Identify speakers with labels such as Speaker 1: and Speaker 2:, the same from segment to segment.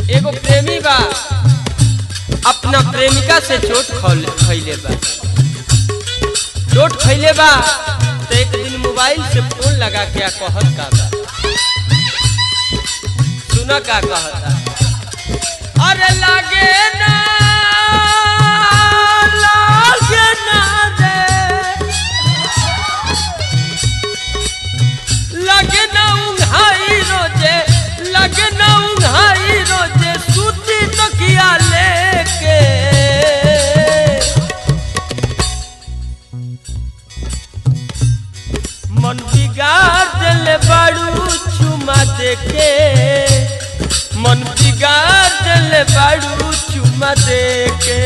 Speaker 1: एगो प्रेमी बा अपना प्रेमिका से चोट खौले- खैले बा चोट खैले बा तो एक दिन मोबाइल से फोन लगा के आ कहत का बा सुना का कहता अरे लागे ना लागे ना रे लगे ना उंघाई रोजे लगे ना उंघाई रोजे सूती तकिया लेके मन बिगाड़ दिले बाड़ू चुमा देके मन बिगाड़ दिले बाड़ू चुमा देके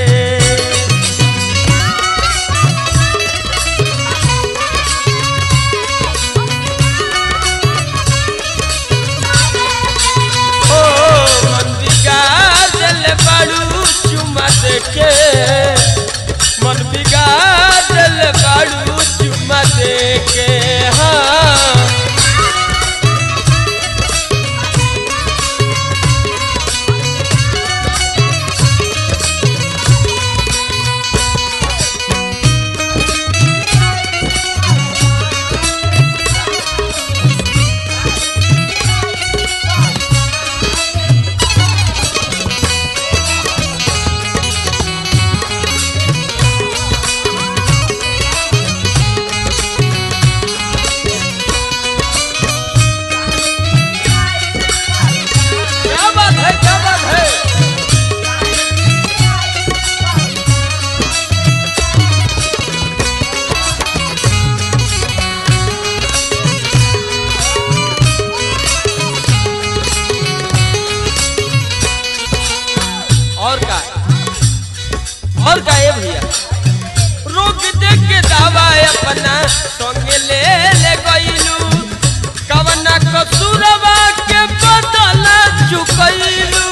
Speaker 1: ओ मन बिगाड़ दिले बाड़ू चुमा देके मन बिगाड़ दिले बाड़ू चुमा देके हाँ क्या बात है क्या बात है और का और का ये भैया रोक दे के दावा अपना संगे ले ले गइलू कवना कसूरवा के बदल चुकइलू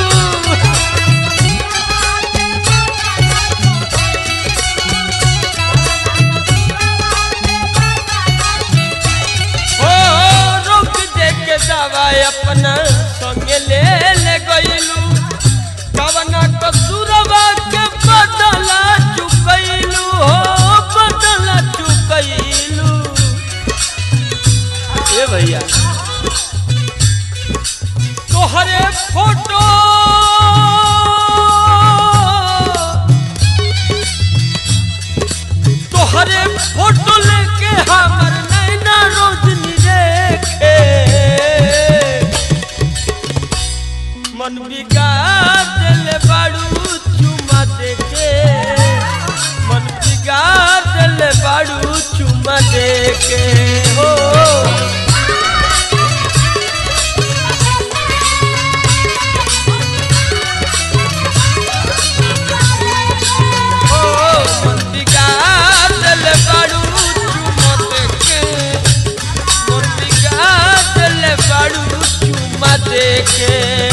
Speaker 1: ओ रोक दे के दावा अपना संगे ले ले गइलू कवना कसूरवा के बदल चुकइलू हो बदल चुकइलू ए भैया तोहरे फोटो तोहरे फोटो लेके हमर नैना रोशनी देखे मन बिगाड़ दिले बाड़ू चुमा देके मन बिगाड़ दिले बाड़ू चुमा देके हो ओ मन बिगाड़ दिले बाड़ू चुमा देके मन बिगाड़ दिले बाड़ू चुमा देके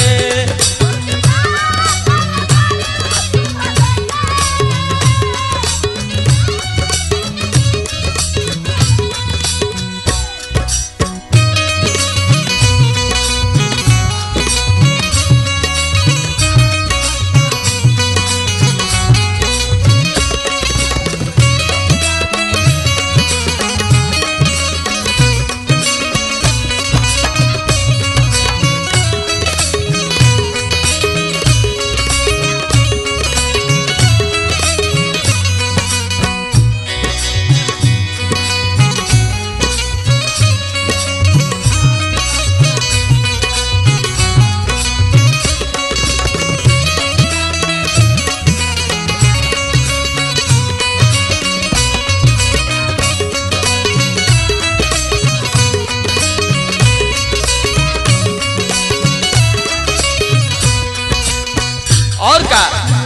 Speaker 1: और का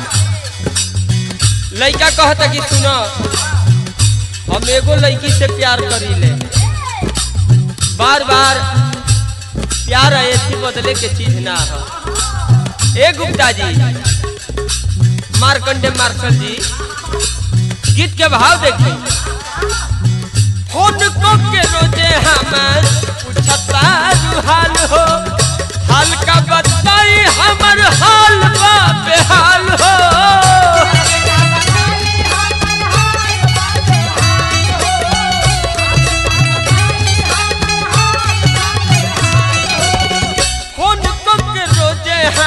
Speaker 1: लड़का कहता कि सुनो हम एगो लड़की से प्यार करी ले बार बार प्यार ऐसी बदले के चीज ना हो ए गुप्ता जी मार्कंडे मार्शल जी गीत के भाव देखी फोन को के रोजे हम पूछता हाल हो हाल का बताई हमर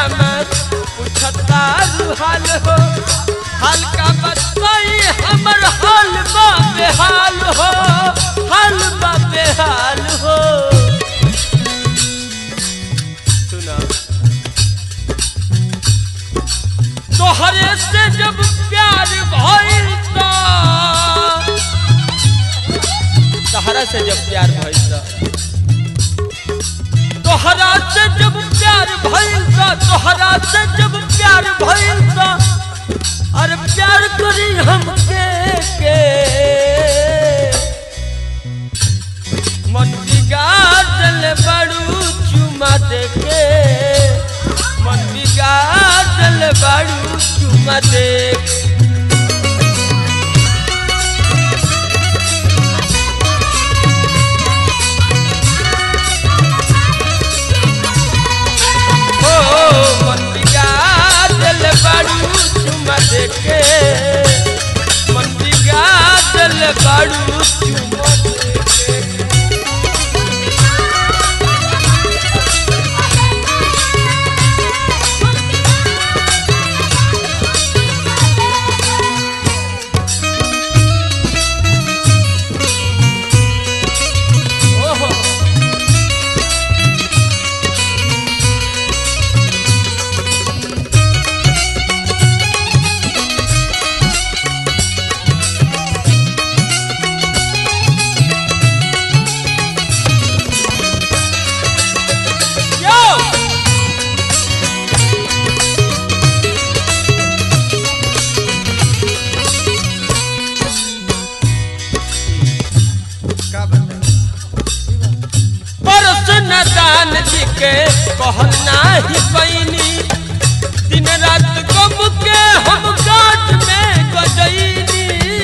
Speaker 1: हमर पूछता रुहाल हो हल्का बताई हमर हाल बा बेहाल हो हाल बा बेहाल हो सुना तोहरे से जब प्यार भइल त तहरा से जब प्यार भइल त तोहरा से जब प्यार भइल त तोहरा से जब प्यार भइल त अरे प्यार करी हमके के मन बिगाड़ल बड़ू चुमा देके मन बिगाड़ल बड़ू चुमा देके हो मन बिगाड़ल बड़ू चुमा देके मन बिगाड़ल बड़ू चुमा देके ओहो Yo!
Speaker 2: का बताई
Speaker 1: परस न दान जी के कहल नाही पैनी दिन रात गम के हम गाट में गजैनी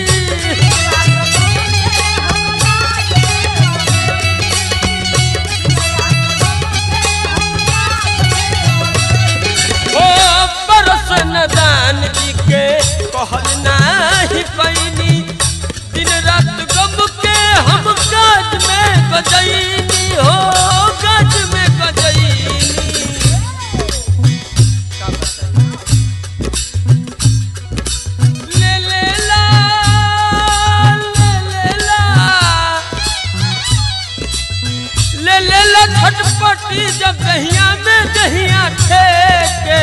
Speaker 1: ओ परस न दान जी के कहल नाही पैनी दिन रात गम के हम गाट में गजैनी हो गाट में गजैनी
Speaker 2: का बताई
Speaker 1: ले ले ला ले ले ला ले ले ला छटपटी जब दहिया में दहिया ठेके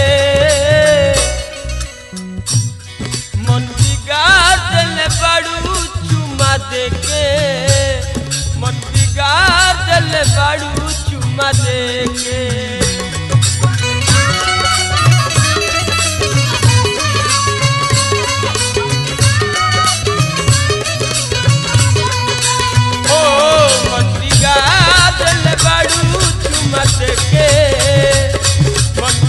Speaker 1: मन बिगाड़ देले बड़ू चुमा देके मन बिगाड़ देले बड़ू चुमा देके ओ मन बिगाड़ल बड़ू चुमत के मन